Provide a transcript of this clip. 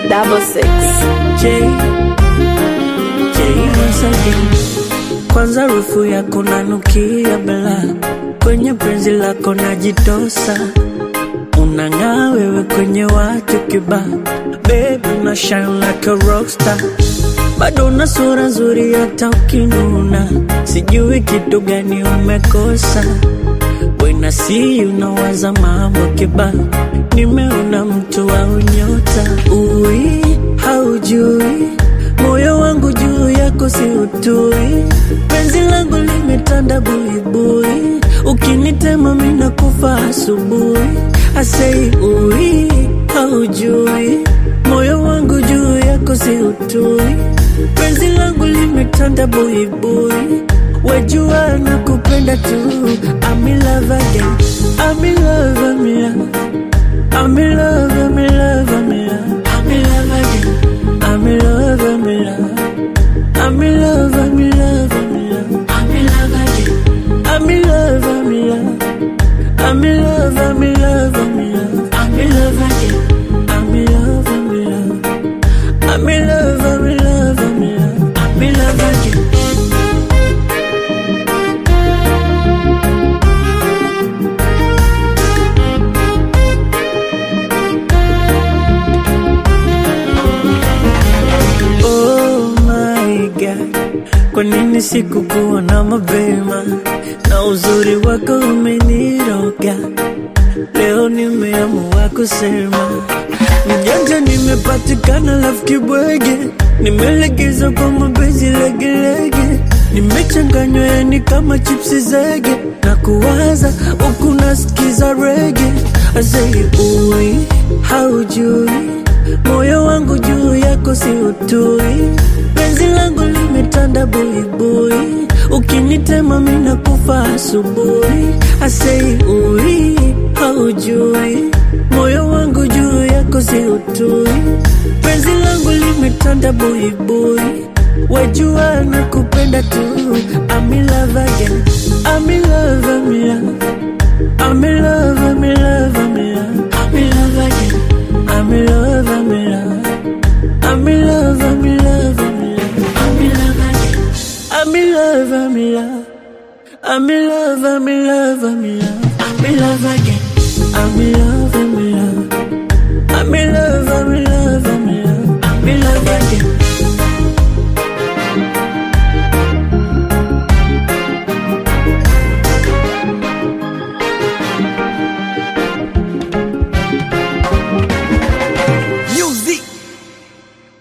double six. J, J once again. Kwanza harufu yako nanukia bela, kwenye penzi lako najitosa, unang'aa wewe kwenye watu kibaa, baby una shine like a rockstar, bado una sura nzuri hata ukinuna, sijui kitu gani umekosa. When I see you nawaza mambo kibao, nimeona mtu wa unyota. Ui, haujui moyo wangu juu yako si utui, penzi langu limetanda buibui, ukinitema mina kufa asubuhi. Asei ui, haujui moyo wangu juu yako si utui, penzi langu limetanda buibui, wajua na kupenda tu. I'm in love again, I'm in love, I'm in love. I'm in love, I'm in love, I'm in love. I'm in love again. I'm in love, I'm in love. I'm in love, I'm in love, I'm in love. I'm in love again. I'm in love, I'm in love. I'm in love, I'm in love, I'm in love. I'm in love again. I'm in love, I'm in love. I'm in love, I'm in love, I'm in love. I'm in love again. Oh my God, kwa nini sikukuona mapema? Na uzuri wako umeniroga, leo nimeamua kusema mjanja, nimepatikana rafiki bwege, nimelegeza kwa mapenzi legelege, nimechanganywa yani kama chipsi zege, na kuwaza huku nasikiza rege, asei ui haujui moyo wangu juu yako si utui, penzi langu limetanda buibui, ukinitema mina kufa asubuhi. Asei ui, haujui moyo wangu juu yako si utui, penzi langu limetanda buibui, wajua na kupenda tu. I'm in love again, I'm in love, I'm in love. I'm in love, I'm in love, I'm in love. I'm in love again. I'm in love, I'm in love. I'm in love, I'm in love, I'm in love. I'm in love again. I'm in love, I'm in love. I'm in love, I'm in love, I'm in love. I'm in love again. I'm in love.